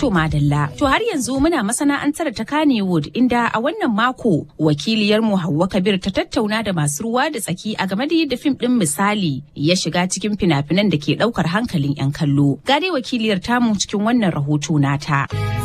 To madalla. To har yanzu muna masana'antar ta Kannywood inda a wannan mako wakiliyar mu Hauwa Kabir ta tattauna da masu ruwa da tsaki a game da yadda fim din misali ya shiga cikin fina-finan da ke daukar hankalin 'yan kallo. Ga dai wakiliyar tamu cikin wannan rahoto nata.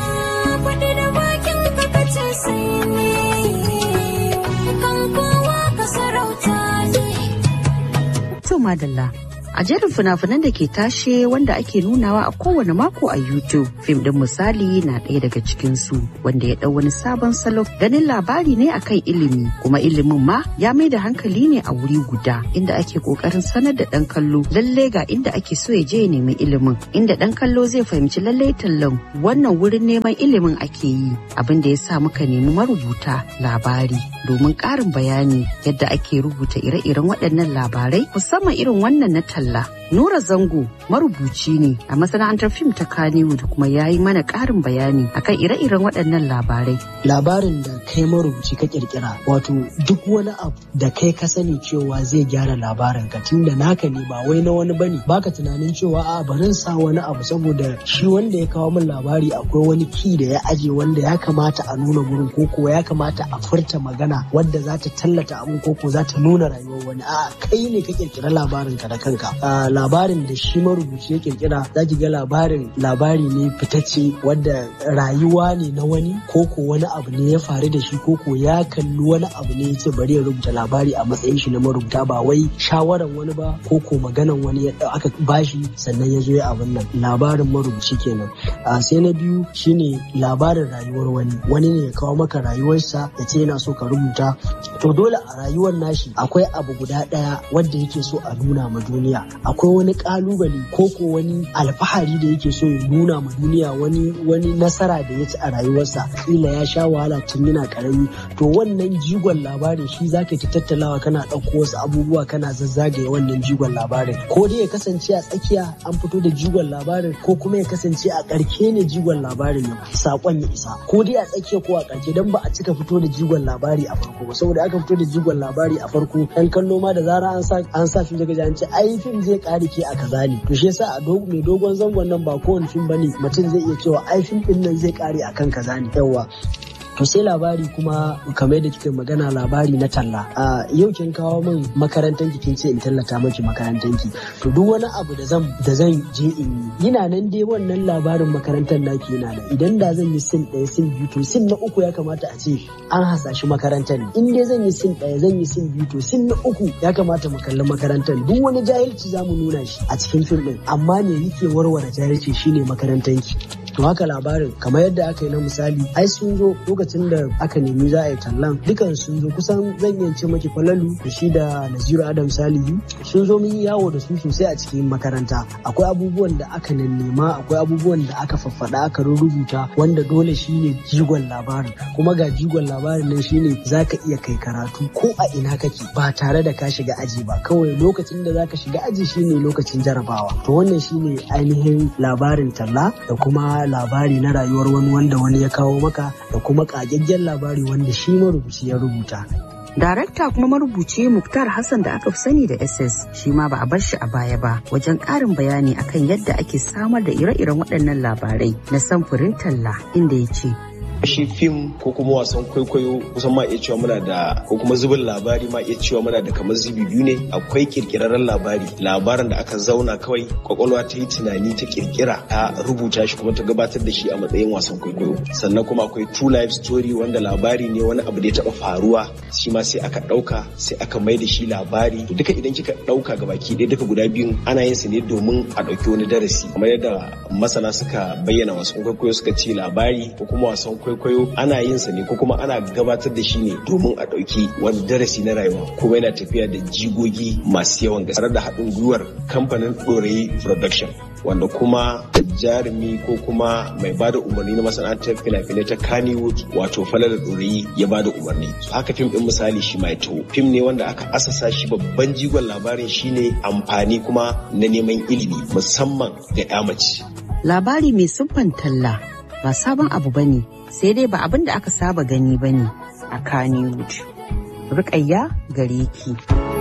To madalla. A jerin fina-finan da ke tashe wanda ake nunawa a kowane mako a YouTube, fim din misali na ɗaya daga cikinsu wanda ya ɗau wani sabon salo ganin labari ne akan ilimi kuma ilimin ma ya mai da hankali ne a wuri guda inda ake ƙoƙarin sanar da ɗan kallo lalle ga inda ake so ya je ya nemi ilimin inda ɗan kallo zai fahimci lallai tallan wannan wurin neman ilimin ake yi abin da ya sa muka nemi marubuta labari domin ƙarin bayani yadda ake rubuta ire-iren waɗannan labarai musamman irin wannan na talla Allah. Nura Zango marubuci ne a masana'antar fim ta Kannywood kuma ya yi mana ƙarin bayani akan ire-iren waɗannan labarai. Labarin da kai marubuci ka kirkira wato duk wani abu da kai ka sani cewa zai gyara labarin ka tunda naka ne ba wai na wani bane baka tunanin cewa a barin sa wani abu saboda shi wanda ya kawo min labari akwai wani ki da ya aje wanda ya kamata a nuna gurin ko kuwa ya kamata a furta magana wadda za ta tallata abin ko ko za ta nuna rayuwar wani a kai ne ka kirkira labarin ka da kanka labarin da shi marubuci ya kirkira za ki ga labarin labari ne fitacce wadda rayuwa ne na wani ko ko wani abu ne ya faru da shi ko ko ya kalli wani abu ne ya ce bari ya rubuta labari a matsayin shi na marubuta ba wai shawaran wani ba ko ko maganan wani ya aka bashi sannan ya zo ya abin nan labarin marubuci kenan sai na biyu shine labarin rayuwar wani wani ne ya kawo maka rayuwarsa ya ce yana so ka rubuta to dole a rayuwar nashi akwai abu guda ɗaya wanda yake so a nuna ma duniya akwai wani kalubale ko ko wani alfahari da yake so ya nuna ma duniya wani wani nasara da ya ci a rayuwarsa kila ya sha wahala tun yana karami to wannan jigon labarin shi zaka ta tattalawa kana ɗauko wasu abubuwa kana zazzagaye wannan jigon labarin ko dai ya kasance a tsakiya an fito da jigon labarin ko kuma ya kasance a ƙarke ne jigon labarin ya sakon ya isa ko dai a tsakiya ko a ƙarke dan ba a cika fito da jigon labari a farko ba saboda aka fito da jigon labari a farko ɗan kallo ma da zara an sa an sa fim daga an ce ai fim zai ƙare ke a kaza ne to shi yasa a mai dogon zangon nan ba kowane fim bane mutum zai iya cewa ai fim din nan zai ƙare akan kaza ne yawa to sai labari kuma kamar da kika magana labari na talla a yau kin kawo min makarantar ki kin ce in tallata maki makarantar ki to duk wani abu da zan da zan je in yi yana nan dai wannan labarin makarantar naki yana nan idan da zan yi sin ɗaya sin biyu to sin na uku ya kamata a ce an hasashi makarantar ne in dai zan yi sin ɗaya zan yi sin biyu to sin na uku ya kamata mu kalli makarantar duk wani jahilci za mu nuna shi a cikin fim ɗin amma me yake warware jahilci shine makarantar ki to haka labarin kamar yadda aka yi na misali ai sun zo lokacin da aka nemi za a yi tallan dukan sun zo kusan zan iya ce maki falalu da shi da naziru adam salihu sun zo mun yi yawo da su sosai a cikin makaranta akwai abubuwan da aka nema akwai abubuwan da aka faffada aka rubuta wanda dole shine jigon labarin kuma ga jigon labarin nan shine zaka iya kai karatu ko a ina kake ba tare da ka shiga aji ba kawai lokacin da zaka shiga aji shine lokacin jarabawa to wannan shine ainihin labarin talla da kuma labari na rayuwar wani wanda wani ya kawo maka da kuma kagaggen labari wanda shi marubuci ya rubuta. Darakta kuma marubuci Muktar Hassan da aka fi sani da SS shi ma ba a bar shi a baya ba wajen ƙarin bayani akan yadda ake samar da ire-iren waɗannan labarai na samfurin talla inda ya ce shi fim ko kuma wasan kwaikwayo kusan ma iya cewa muna da ko kuma zubin labari ma iya cewa muna da kamar zubi biyu ne akwai kirkirarren labari labarin da aka zauna kawai kwakwalwa ta yi tunani ta kirkira ta rubuta shi kuma ta gabatar da shi a matsayin wasan kwaikwayo sannan kuma akwai true life story wanda labari ne wani abu da ya taba faruwa shi ma sai aka dauka sai aka mai da shi labari to duka idan kika dauka gabaki ɗaya duka guda biyun ana yin su ne domin a dauki wani darasi kamar yadda masana suka bayyana wasan kwaikwayo suka ce labari ko kuma wasan kwaikwayo kwaikwayo ana yin sa ne ko kuma ana gabatar da shi ne domin a ɗauki wani darasi na rayuwa kuma yana tafiya da jigogi masu yawan gaske tare da haɗin gwiwar kamfanin ɗorayi production wanda kuma jarumi ko kuma mai bada umarni na masana'antar fina-finai ta Kannywood wato Falala Ɗorayi ya bada umarni. Haka fim ɗin misali shi mai taho. Fim ne wanda aka asasa shi babban jigon labarin shine amfani kuma na neman ilimi musamman ga 'ya mace. Labari mai siffan talla ba sabon abu bane sai dai ba abin da aka saba gani ba ne a Kannywood. Rukayya gare ki.